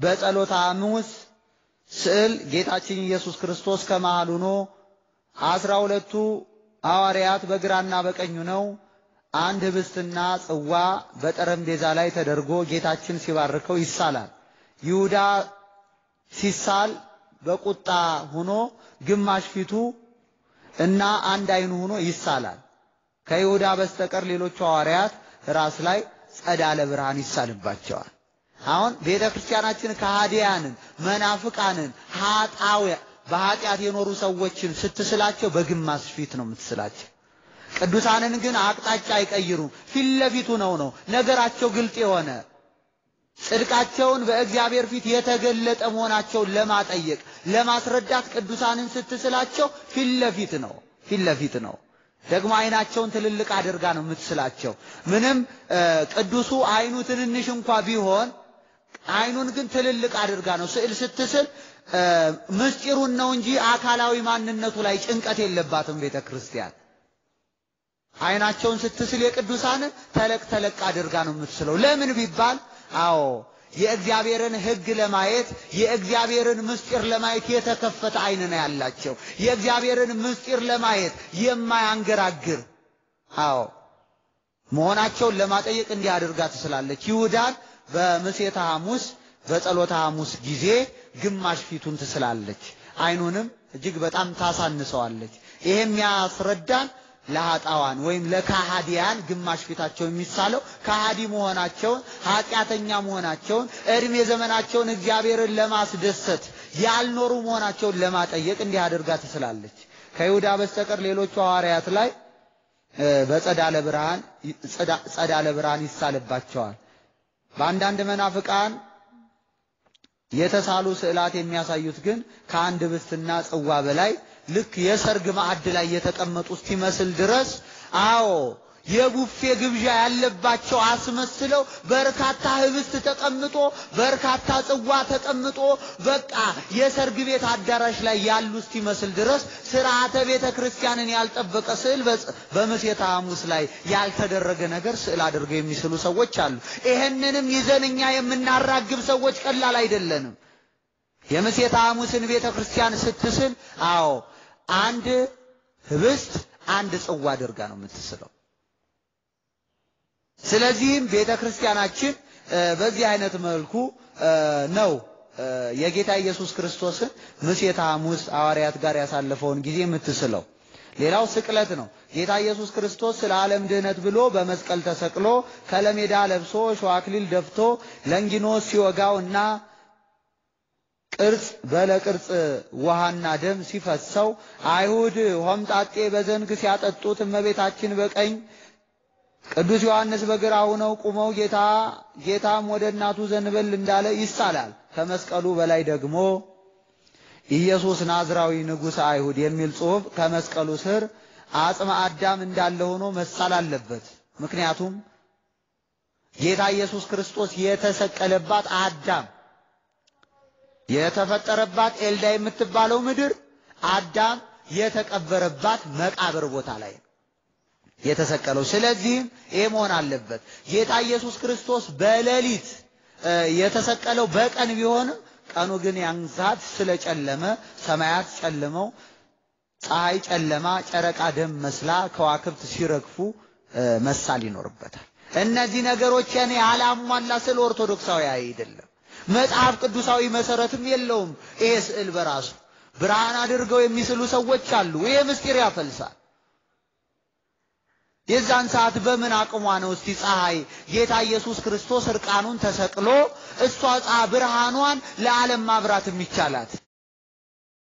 በጸሎተ ሐሙስ ስዕል ጌታችን ኢየሱስ ክርስቶስ ከመሃል ሆኖ አስራ ሁለቱ ሐዋርያት በግራና በቀኙ ነው። አንድ ህብስትና ጽዋ በጠረጴዛ ላይ ተደርጎ ጌታችን ሲባርከው ይሳላል። ይሁዳ ሲሳል በቁጣ ሆኖ ግማሽ ፊቱ እና አንድ አይኑ ሆኖ ይሳላል። ከይሁዳ በስተቀር ሌሎቹ ሐዋርያት ራስ ላይ ጸዳለ ብርሃን ይሳልባቸዋል። አሁን ቤተ ክርስቲያናችን ከሃዲያንን፣ መናፍቃንን፣ ኃጣዊ በኃጢአት የኖሩ ሰዎችን ስትስላቸው በግማሽ ፊት ነው የምትስላቸው። ቅዱሳንን ግን አቅጣጫ አይቀይሩም። ፊት ለፊቱ ነው ነው ነገራቸው ግልጥ የሆነ ጽድቃቸውን በእግዚአብሔር ፊት የተገለጠ መሆናቸውን ለማጠየቅ ለማስረዳት ቅዱሳንን ስትስላቸው ፊት ለፊት ነው ፊት ለፊት ነው። ደግሞ አይናቸውን ትልልቅ አድርጋ ነው የምትስላቸው። ምንም ቅዱሱ አይኑ ትንንሽ እንኳ ቢሆን አይኑን ግን ትልልቅ አድርጋ ነው ስዕል ስትስል ምስጢሩን ነው እንጂ አካላዊ ማንነቱ ላይ ጭንቀት የለባትም ቤተ ክርስቲያን። አይናቸውን ስትስል የቅዱሳንን ተለቅ ተለቅ አድርጋ ነው የምትስለው። ለምን ቢባል አዎ የእግዚአብሔርን ሕግ ለማየት የእግዚአብሔርን ምስጢር ለማየት የተከፈተ አይን ነው ያላቸው። የእግዚአብሔርን ምስጢር ለማየት የማያንገራግር አዎ መሆናቸውን ለማጠየቅ እንዲህ አድርጋ ትስላለች። ይሁዳን በምሴተ ሐሙስ በጸሎተ ሐሙስ ጊዜ ግማሽ ፊቱን ትስላለች፣ አይኑንም እጅግ በጣም ታሳንሰዋለች። ይሄ የሚያስረዳን ለኃጣዋን ወይም ለካሃዲያን ግማሽ ፊታቸው የሚሳለው ካሃዲ መሆናቸውን ኃጢአተኛ መሆናቸውን እድሜ ዘመናቸውን እግዚአብሔርን ለማስደሰት ያልኖሩ መሆናቸውን ለማጠየቅ እንዲህ አድርጋ ትስላለች። ከይሁዳ በስተቀር ሌሎቹ ሐዋርያት ላይ በጸዳለ ብርሃን ጸዳለ ብርሃን ይሳልባቸዋል። በአንዳንድ መናፍቃን የተሳሉ ስዕላት የሚያሳዩት ግን ከአንድ ህብስትና ጽዋ በላይ ልክ የሰርግ ማዕድ ላይ የተቀመጡ እስኪመስል ድረስ አዎ የቡፌ ግብዣ ያለባቸው አስመስለው በርካታ ህብስት ተቀምጦ በርካታ ጽዋ ተቀምጦ በቃ የሰርግ ቤት አዳራሽ ላይ ያሉ እስኪመስል ድረስ ስርዓተ ቤተ ክርስቲያንን ያልጠበቀ ስዕል በምሴተ ሐሙስ ላይ ያልተደረገ ነገር ስዕል አድርገው የሚስሉ ሰዎች አሉ። ይህንንም ይዘን እኛ የምናራግብ ሰዎች ቀላል አይደለንም። የምሴተ ሐሙስን ቤተ ክርስቲያን ስትስል አዎ አንድ ህብስት አንድ ጽዋ አድርጋ ነው የምትስለው። ስለዚህም ቤተ ክርስቲያናችን በዚህ አይነት መልኩ ነው የጌታ ኢየሱስ ክርስቶስን ምሴተ ሐሙስ ሐዋርያት ጋር ያሳለፈውን ጊዜ የምትስለው። ሌላው ስቅለት ነው። ጌታ ኢየሱስ ክርስቶስ ስለ ዓለም ድህነት ብሎ በመስቀል ተሰቅሎ ከለሜዳ ለብሶ ሸዋክሊል ደፍቶ ለንጊኖስ ሲወጋው እና ቅርጽ በለቅርጽ ውሃና ደም ሲፈሰው አይሁድ ሆምጣጤ በዘንግ ሲያጠጡት እመቤታችን በቀኝ ቅዱስ ዮሐንስ በግራ ሆነው ቁመው ጌታ ጌታም ወደ እናቱ ዘንበል እንዳለ ይሳላል። ከመስቀሉ በላይ ደግሞ ኢየሱስ ናዝራዊ ንጉሥ አይሁድ የሚል ጽሑፍ ከመስቀሉ ስር አጽመ አዳም እንዳለ ሆኖ መሳል አለበት። ምክንያቱም ጌታ ኢየሱስ ክርስቶስ የተሰቀለባት አዳም የተፈጠረባት ኤልዳ የምትባለው ምድር አዳም የተቀበረባት መቃብር ቦታ ላይ ነው የተሰቀለው። ስለዚህም ይሄ መሆን አለበት። ጌታ ኢየሱስ ክርስቶስ በሌሊት የተሰቀለው በቀን ቢሆንም ቀኑ ግን ያን ሰዓት ስለጨለመ ሰማያት ጨልመው ፀሐይ ጨለማ፣ ጨረቃ ደም መስላ ከዋክብት ሲረግፉ መሳል ይኖርበታል። እነዚህ ነገሮች እኔ አላሟላ ስለ ኦርቶዶክሳዊ አይደለም። መጽሐፍ ቅዱሳዊ መሰረትም የለውም። ይሄ ስዕል በራሱ ብርሃን አድርገው የሚስሉ ሰዎች አሉ። ይሄ ምስጢር ያፈልሳል። የዛን ሰዓት በምን አቅሟ ነው እስቲ ፀሐይ ጌታ ኢየሱስ ክርስቶስ እርቃኑን ተሰቅሎ እሷ ፀሐይ ብርሃኗን ለዓለም ማብራት የሚቻላት?